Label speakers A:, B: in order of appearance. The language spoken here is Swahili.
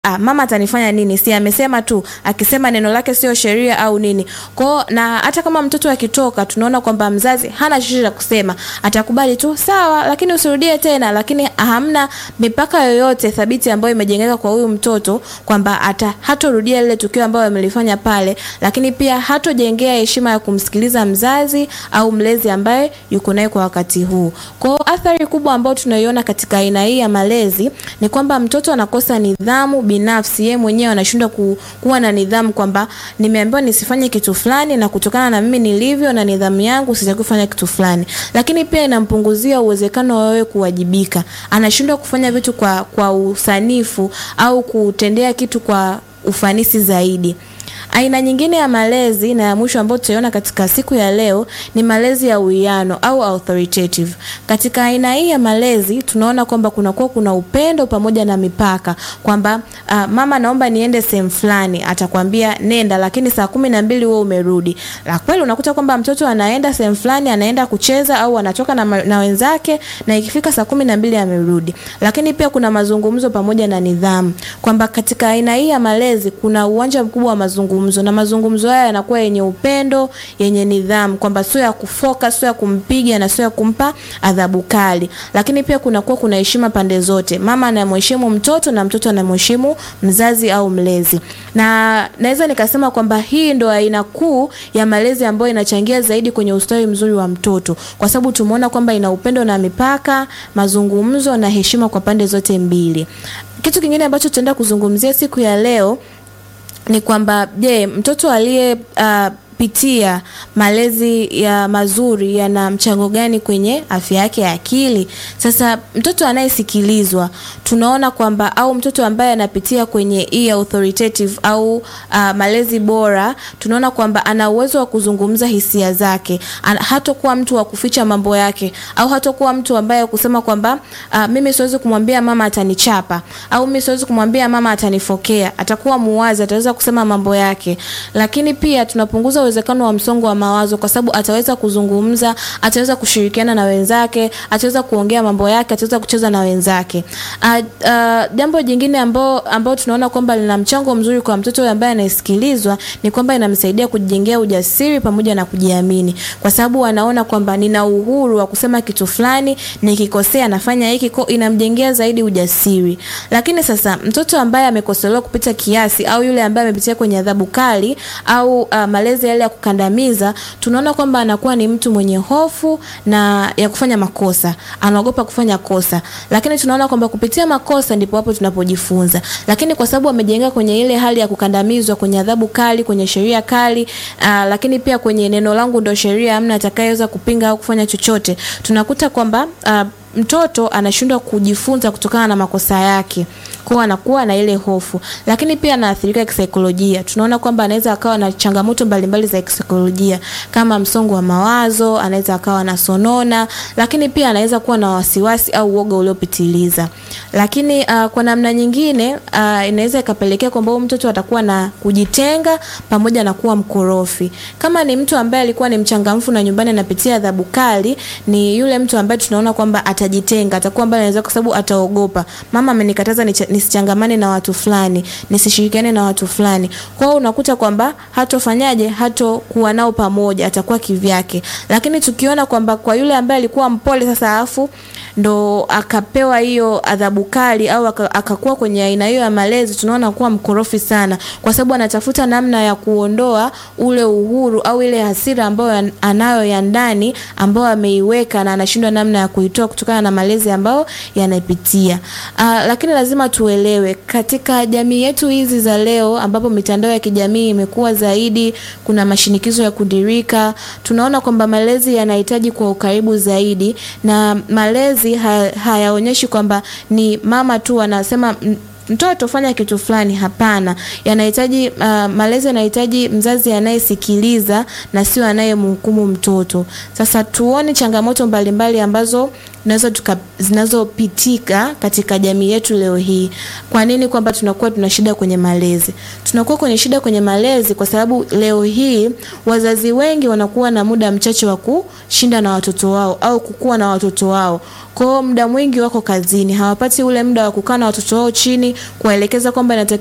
A: ah, mama atanifanya nini? Si amesema tu, akisema neno lake sio sheria au nini? Kwao na hata kama mtoto akitoka, tunaona kwamba mzazi hana chochote cha kusema, atakubali tu sawa, lakini usirudie tena, lakini hamna mipaka yoyote thabiti ambayo imejengeka kwa huyu mtoto kwamba ata hatorudia lile tukio ambalo amelifanya pale, lakini pia hatojengea heshima ya kumsikiliza mzazi au mlezi ambaye yuko naye kwa wakati huu. Kwa athari kubwa ambayo tunaiona katika aina hii ya malezi ni kwamba mtoto anakosa nidhamu binafsi, yeye mwenyewe anashindwa ku, kuwa na nidhamu kwamba nimeambiwa nisifanye kitu fulani na kutokana na mimi nilivyo na nidhamu yangu sitaki kufanya kitu fulani. Lakini pia inampunguzia uwezekano wa wewe kuwajibika. Anashindwa kufanya vitu kwa kwa usanifu au kutendea kitu kwa ufanisi zaidi. Aina nyingine ya malezi na ya mwisho ambayo tutaiona katika siku ya leo ni malezi ya uwiano au authoritative. Katika aina hii ya malezi tunaona kwamba kunakuwa kuna upendo pamoja na mipaka, kwamba uh, mama naomba niende sehemu fulani, atakwambia nenda, lakini saa kumi na mbili wewe umerudi. La kweli unakuta kwamba mtoto anaenda sehemu fulani, anaenda kucheza au anatoka na, na wenzake na ikifika saa kumi na mbili amerudi. Lakini pia kuna mazungumzo pamoja na nidhamu, kwamba katika aina hii ya malezi kuna uwanja mkubwa wa mazungumzo na mazungumzo haya yanakuwa yenye upendo, yenye nidhamu, kwamba sio ya kufoka, sio ya kumpiga na sio ya kumpa adhabu kali. Lakini pia kunakuwa kuna heshima pande zote, mama anamheshimu mtoto na mtoto anamheshimu mzazi au mlezi, na naweza nikasema kwamba hii ndo aina kuu ya malezi ambayo inachangia zaidi kwenye ustawi mzuri wa mtoto, kwa sababu tumeona kwamba ina upendo na mipaka, mazungumzo na heshima kwa pande zote mbili. Kitu kingine ambacho tutaenda kuzungumzia siku ya leo ni kwamba je, mtoto aliye uh, pitia malezi ya mazuri yana mchango gani kwenye afya yake ya akili? Sasa mtoto anayesikilizwa tunaona kwamba au mtoto ambaye anapitia kwenye hii authoritative au uh, malezi bora, tunaona kwamba ana uwezo wa kuzungumza hisia zake, hatakuwa mtu wa kuficha mambo yake, au hatakuwa mtu ambaye kusema kwamba uh, mimi siwezi kumwambia mama atanichapa, au mimi siwezi kumwambia mama atanifokea. Atakuwa muwazi, ataweza kusema mambo yake, lakini pia tunapunguza uwezekano wa msongo wa mawazo kwa sababu ataweza kuzungumza, ataweza kushirikiana na wenzake, ataweza kuongea mambo yake, ataweza kucheza na wenzake. Uh, uh, jambo jingine ambao ambao tunaona kwamba lina mchango mzuri kwa mtoto ambaye anasikilizwa ni kwamba inamsaidia kujijengea ujasiri pamoja na kujiamini, kwa sababu anaona kwamba nina uhuru wa kusema kitu fulani, nikikosea nafanya hiki, kwa inamjengea zaidi ujasiri. Lakini sasa mtoto ambaye amekosolewa kupita kiasi au yule ambaye amepitia kwenye adhabu kali au uh, malezi yale ya kukandamiza, tunaona kwamba anakuwa ni mtu mwenye hofu na ya kufanya makosa, anaogopa kufanya kosa. Lakini tunaona kwamba kupitia makosa ndipo hapo tunapojifunza. Lakini kwa sababu amejenga kwenye ile hali ya kukandamizwa, kwenye adhabu kali, kwenye sheria kali, uh, lakini pia kwenye neno langu ndo sheria, hamna atakayeweza kupinga au kufanya chochote, tunakuta kwamba uh, mtoto anashindwa kujifunza kutokana na makosa yake, kwa anakuwa na ile hofu, lakini pia anaathirika kisaikolojia. Tunaona kwamba anaweza akawa na changamoto mbalimbali za kisaikolojia kama msongo wa mawazo, anaweza akawa na sonona, lakini pia anaweza kuwa na wasiwasi au uoga uliopitiliza. Lakini uh, kwa namna nyingine uh, inaweza ikapelekea kwamba mtoto atakuwa na kujitenga pamoja na kuwa mkorofi. Kama ni mtu ambaye alikuwa ni mchangamfu na nyumbani anapitia adhabu kali, ni yule mtu ambaye tunaona kwamba atajitenga, atakuwa mbali anaweza, kwa sababu ataogopa, mama amenikataza nisichangamane na watu fulani, nisishirikiane na watu fulani. Kwa hiyo unakuta kwamba hatofanyaje, hatokuwa nao pamoja, atakuwa kivyake. Lakini tukiona kwamba kwa yule ambaye alikuwa mpole sasa, alafu ndo akapewa hiyo adhabu kali au akakuwa kwenye aina hiyo ya malezi, tunaona kuwa mkorofi sana, kwa sababu anatafuta namna ya kuondoa ule uhuru au ile hasira ambayo anayo ya ndani ambayo ameiweka na anashindwa namna ya kuitoa kutokana na malezi ambayo yanapitia. Uh, lakini lazima tuelewe katika jamii yetu hizi za leo ambapo mitandao ya kijamii imekuwa zaidi, kuna mashinikizo ya kudirika, tunaona kwamba malezi yanahitaji kwa ukaribu zaidi, na malezi hayaonyeshi kwamba ni mama tu anasema mtoto fanya kitu fulani. Hapana, yanahitaji uh, malezi yanahitaji mzazi anayesikiliza na sio anayemhukumu mtoto. Sasa tuone changamoto mbalimbali mbali ambazo nazo tuka zinazopitika katika jamii yetu leo hii. Kwa nini kwamba tunakuwa tuna shida kwenye malezi? Tunakuwa kwenye shida kwenye malezi kwa sababu leo hii wazazi wengi wanakuwa na muda mchache wa kushinda na watoto wao au kukua na watoto wao. Kwa hiyo muda mwingi wako kazini, hawapati ule muda wa kukaa na watoto wao chini, kuwaelekeza kwamba